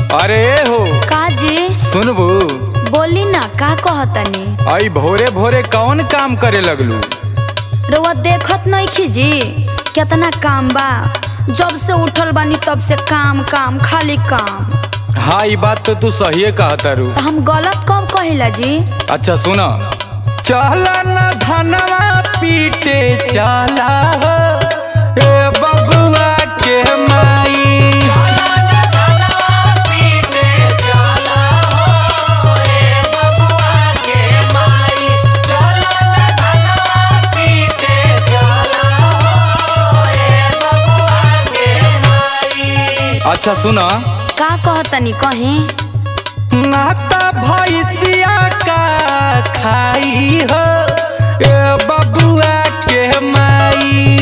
अरे हो का जी सुनबू बोली ना का कहतनी आई भोरे भोरे कौन काम करे लगलू रउआ देखत नहीं खीजी कितना काम बा जब से उठल बानी तब से काम काम खाली काम हाँ ये बात तो तू सही कहतारू तो हम गलत कब कहिला जी अच्छा सुना चला न धनवा पीटे चला हो ए बबुआ के माई अच्छा सुना का कहतनी कहीं नाता भैसिया का खाई हो ए बबुआ के माई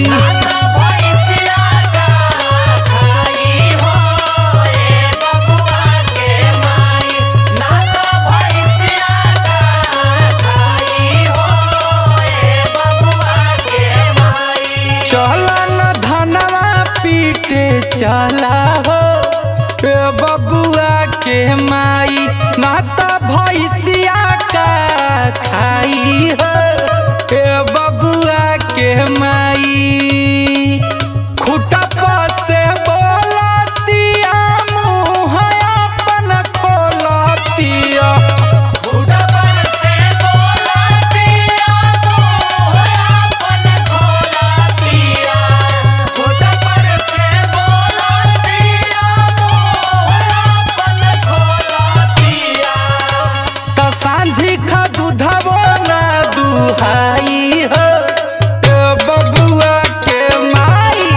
चला न धनवा पीटे चला हो ए बबुआ के माई नाता भैसिया का खाई हो ए बबुआ के माई खुटा से बोलतिया मुँह अपन खोलतिया त सांझी खा दूधबो ना दुहाई हो ए बबुआ के माई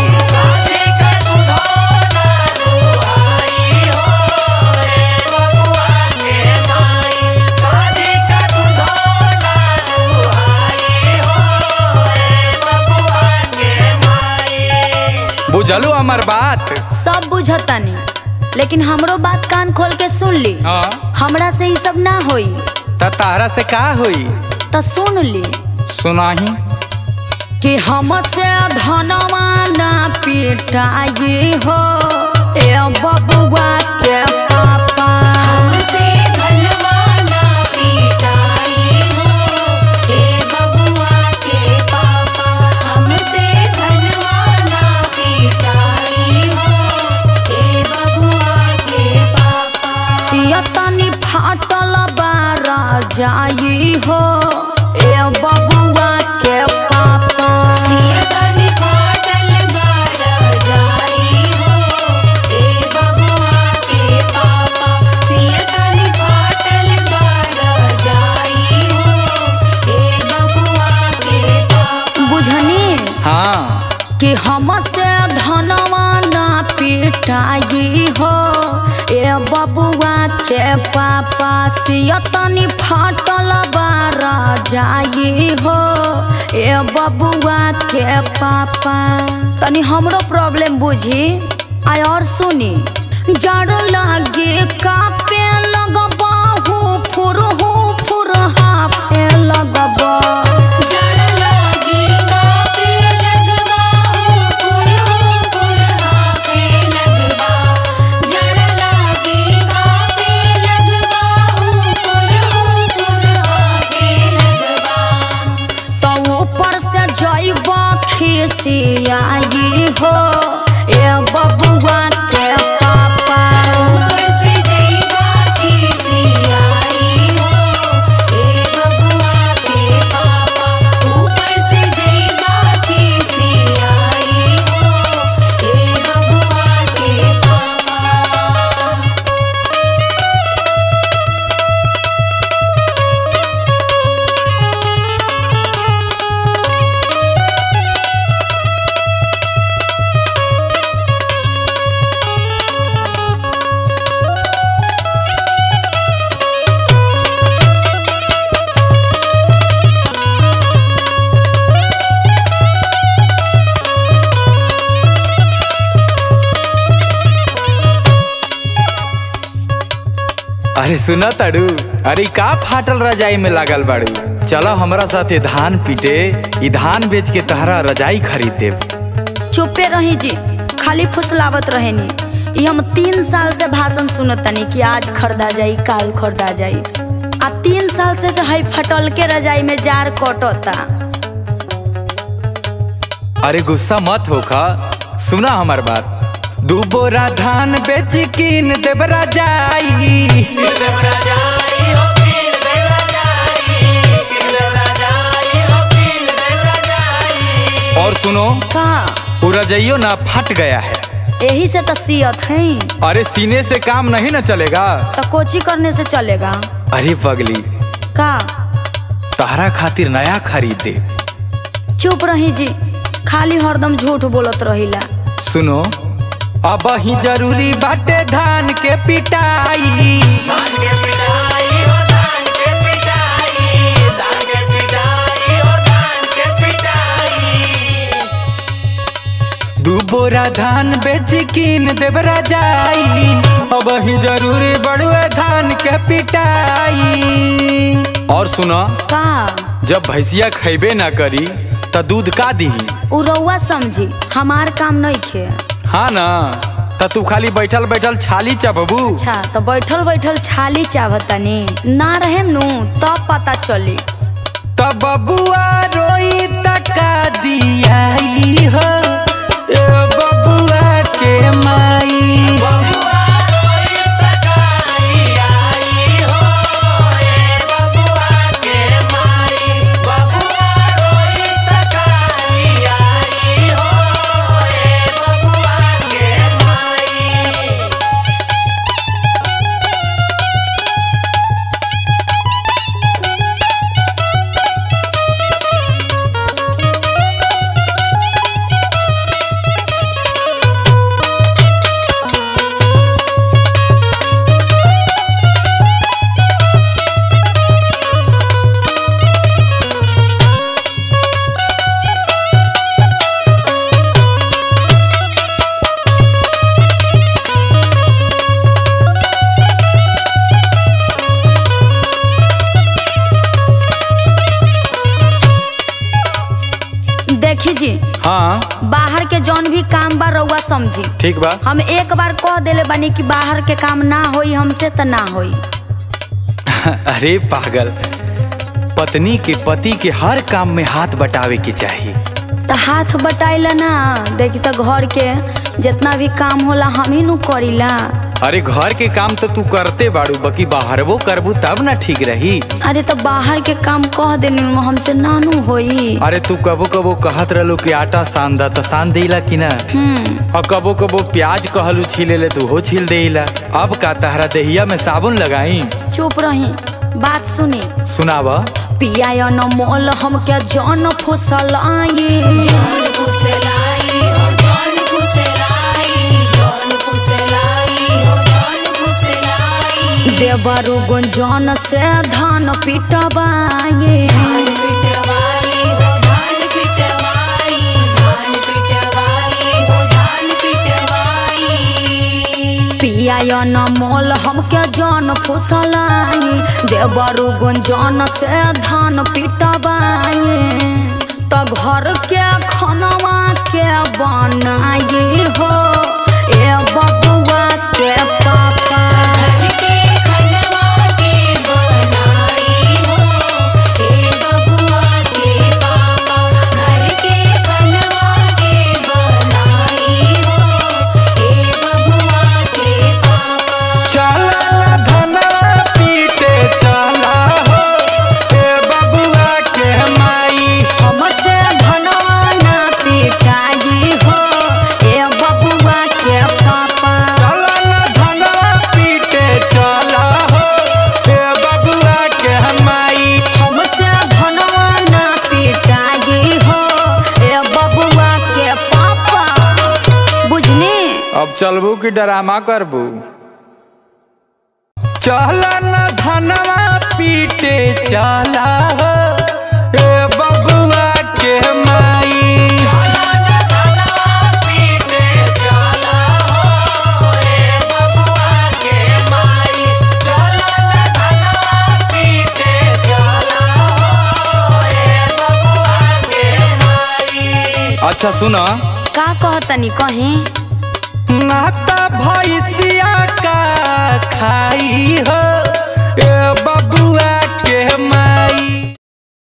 बुझलू हमार बात सब बुझतनी लेकिन हमरो बात कान खोल के सुन ली हाँ हमरा से ई सब ना होई त तारा से का होई तो सुन ली सुनाही कि हमसे धनवा ना पिटाई हो ए बबुआ के पापा हमसे धनवा ना पिटाई हो ए बबुआ के पापा हमसे धनवा ना पिटाई हो ए बबुआ के पापा सियतनी फाटल बारा जाई हो ए बबुआ के पापा सियतनी फाटल बारा जाई हो ए बबुआ के पापा सियतनी फाटल बारा जाई हो ए बबुआ के पापा बुझनी हाँ कि हमसे धनवा ना पिटाई हो ए बबुआ के पापा सियतनी फाटल बारा जाई हो ए बबुआ के पापा तनी हमरो प्रॉब्लम बुझी आय और सुनी जड़ लागे कापे लगबा हो फुर हो फुर हाफे लगबा जड़ लागे कापे लगबा हो फुर हो फुर हाफे लगबा जड़ लागे कापे लगबा हो फुर हो फुर हाफे लगबा तो ऊपर से जइबा खिसियाई हो ए बबुआ के पापा ऊपर से जइबा खिसियाई हो ए बबुआ के पापा ऊपर से जइबा खिसियाई हो ए बबुआ के पापा अरे सुना ताड़ू अरे का फाटल रजाई में लागल बाड़ू चलो हमरा साथे धान पीटे ई धान बेच के तहरा रजाई खरीद देब चुपे रही जी खाली फुसलावत रहेनी ई हम तीन साल से भाषण सुनतनी कि आज खरीदा जाई काल खरीदा जाई आ तीन साल से जो है फटल के रजाई में जार कटता अरे गुस्सा मत होखा सुना हमार बात दू बोरा धान बेच कीन देवरा जाई और सुनो का वो रजाइयो ना फट गया है यही से तो सियत है अरे सीने से काम नहीं ना चलेगा तो कोची करने से चलेगा अरे पगली का तहरा खातिर नया खरीद दे चुप रही जी खाली हरदम झूठ बोलत रहिला सुनो अब ही जरूरी बाटे धान के पिटाई दू बोरा धान बेच कीन देवरा जाई अब ही जरूरी बड़ुए धान के पिटाई और सुनो का जब भैंसिया खैबे ना करी त दूध का दीही उ रउआ समझी हमार काम नहीं खे हाँ ना त तू खाली बैठल बैठल छाली चबबू अच्छा तो बैठल बैठल छाली चाहतनी ना रहेम नु तब पता चली तब बबुआ रोई तका दियाई हो ए बबुआ के माई देखी जी हाँ बाहर के जौन भी काम बा रउआ समझी ठीक बा हम एक बार कह देले बानी कि बाहर के काम ना होई हमसे त ना होई अरे पागल पत्नी के पति के हर काम में हाथ बटावे के चाहिए तो हाथ बटाइला ना देखी तो घर के जितना भी काम होला हम ही नु करीला अरे घर के काम तो तू करते बाड़ू बाकी बाहरवो करबू तब ना ठीक रही अरे तो बाहर के काम कह देनी नु हमसे नानू होई अरे तू कबो कबो कहत रहलू कि आटा सान दा त सान देला कि ना हम्म और कबो कबो प्याज कहलू छीले ले तू हो छील देला अब का तहरा दहिया में साबुन लगाई चुप रही बात सुनी सुनाव पिया या न मोल हम क्या जान फुसल आई देवरु गुंजन से धान पिटवाए पिया या न मोल हम क्या जान फुसलाई देवरु गुंजन से धान पिटवाए तो घर के खनवा के बनाई हो ए बबुआ के पापा चला ना धनवा पीटे चला हो ए बबुआ के माई हमसे धनवा ना पिटाई हो ए बबुआ के पापा चला ना धनवा पीटे चला हो ए बबुआ के माई हमसे धनवा ना पिटाई हो ए बबुआ के पापा बुझनी अब चलबू कि डरामा करबू चला न धनवा पीटे चला हो ए बबुआ के माई अच्छा सुना का कहतनी कहीं नाता भैसिया का खाई हो ए